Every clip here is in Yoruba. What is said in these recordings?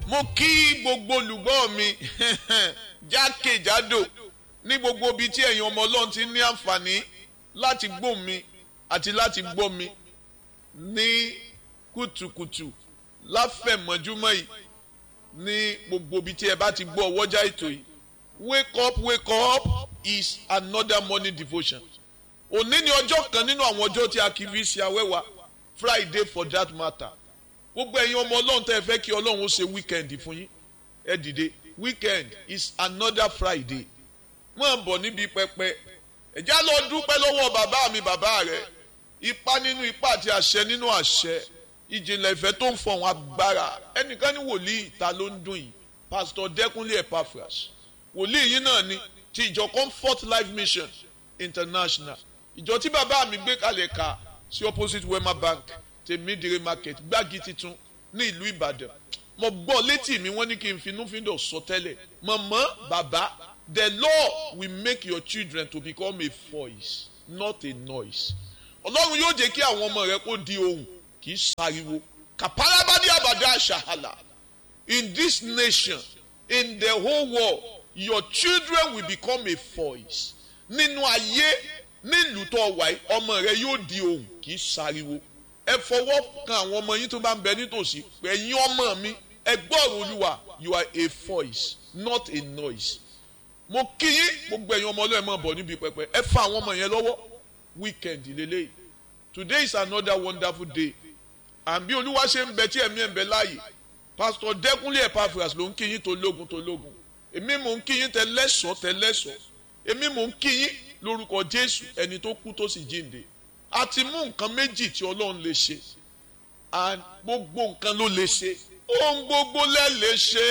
mo kí gbogbo olùgbọ́ mi jákèjádò ní gbogbo ibi tí ẹ̀yin ọmọ ọlọ́run ti ní àǹfààní láti gbọ́ mi àti láti gbọ́ mi ní kùtùkùtù láfẹ̀mọ́júmọ́ yìí ní gbogbo ibi tí ẹ bá ti gbọ́ ọwọ́jà ètò yìí wake up wake up is another morning devotion òní ni ọjọ́ kan nínú àwọn ọjọ́ tí a kì í fi ṣe awẹ́wà friday for that matter gbogbo ẹ̀yin ọmọ ọlọ́run tẹ́ ẹ fẹ́ kí ọlọ́run ó ṣe weekend fún yín ẹ dìde weekend is another friday mọ̀ bọ̀ níbi pẹpẹ ẹ̀já lọ dúpẹ́ lọ́wọ́ bàbá mi bàbá rẹ̀ ipa nínú ipa àti àṣẹ nínú àṣẹ ìjìnlẹ̀ ìfẹ́ tó ń fọ̀hún agbára ẹnìkan ní wòlíì ta ló ń dùn yìí pastor dẹ́kunlé epaphras wòlíì yìí náà ni ti ìjọ comfort life mission international ìjọ tí bàbá mi gbé kalẹ̀ ka sí opposite wema bank tèmídìrí market gbági titun ní ìlú ìbàdàn mo gbọ́ létí mi wọ́n ní kí n finúfíndọ̀ sọ tẹ́lẹ̀ mọ̀mọ́ bàbá the law will make your children to become a voice not a noise ọlọ́run yóò jẹ́ kí àwọn ọmọ rẹ kó di ohùn kì í sáriwo kàpárábádé àbàdà àṣàhàlà in this nation in the whole world your children will become a voice nínú ayé nílùú tó wà yìí ọmọ rẹ yóò di ohùn kì í sáriwo ẹ fọwọ́ kan àwọn ọmọ yín tó bá ń bẹ nítòsí ẹ̀yin ọmọ mi ẹ gbọ́rọ̀ olúwa you are a voice not a noise mo kí yín gbogbo ẹ̀yin ọmọ ọlọ́ọ̀ mọ̀ bọ̀ níbi pẹpẹ ẹ fa àwọn ọmọ yẹn lọ́wọ́ weekend lélẹ́yìí today is another wonderful day and bí olúwa ṣe ń bẹ tí ẹ̀mí ẹ̀ ń bẹ láàyè pastor dẹ́kunlé epaphras ló ń kí yín tó lógun tó lógun èmi mò ń kí yín tẹ lẹ́sọ̀ọ́ tẹ lẹ́sọ̀ọ́ èmi mò ń kí yín lórúkọ jésù ẹni tó kú tó sì jíǹde a ti mú nǹkan méjì tí ọlọ́run lè ṣe and gbogbo nǹkan ló lè ṣe ohun gbogbo lẹ lè ṣe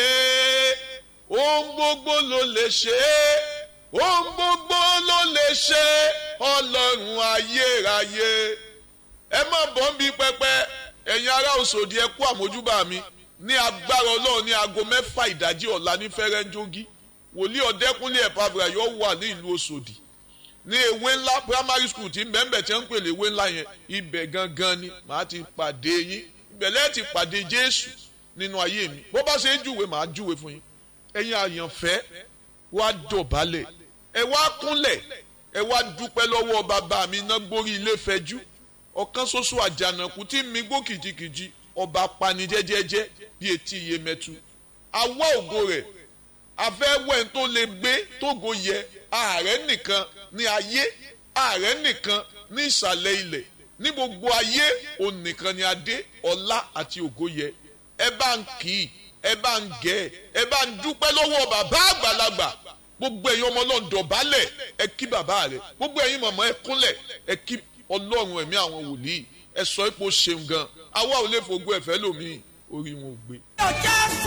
ohun gbogbo ló lè ṣe ohun gbogbo ló lè ṣe ọlọ́run ayérayé ẹ má bọ́ ń bí pẹpẹ ẹ̀yin ará òṣòdì ẹ kú àmójúbà mi ní agbára ọlọ́run ní aago mẹ́fà ìdájí ọ̀la ní fẹ́rẹ́ńjógí wòlíì ọ̀dẹ́kúnlé ẹ̀pàbùrà yóò wà ní ìlú òṣòdì ní ewé ńlá primary school tí mbẹ́mbẹ́ tí wọ́n ń pèlè ewé ńlá yẹn ibẹ̀ gangan ni màá ti pàdé yín ibẹ̀ lẹ́ẹ̀ ti pàdé jésù nínú ayé mi bó bá ṣe ń júwe màá júwe fún yín ẹ̀yin àyànfẹ́ wá dọ̀bálẹ̀ ẹ wá kúnlẹ̀ ẹ wá dúpẹ́ lọ́wọ́ bàbá mi iná gbórí ilé fẹjú ọ̀kan ṣoṣo àjànàkú tí mi gbó kìjikìji ọba pani jẹ́jẹ́jẹ́ bí etí iye mẹ́tu awọ́ ògo rẹ̀ afẹ́wẹ́ tó lè gbé tógo yẹ ààrẹ nìkan ní ayé ààrẹ nìkan ní ìsàlẹ̀ ilẹ̀ ní gbogbo ayé òun nìkan ni adé ọlá àti ògo yẹ ẹ bá ń kì í ẹ bá ń gẹ̀ ẹ bá ń dúpẹ́ lọ́wọ́ bàbá àgbàlagbà gbogbo ẹ̀yin ọmọ ọlọ́run dọ̀bálẹ̀ ẹ kí bàbá rẹ̀ gbogbo ẹ̀yin mọ̀mọ́ ẹ kúnlẹ̀ ẹ kí ọlọ́run ẹ̀mí àwọn wòlíì ẹ sọ ipò ṣeun gan àwa ò lè fògbó ẹ̀fẹ́ lómi orí wọn ò gbé.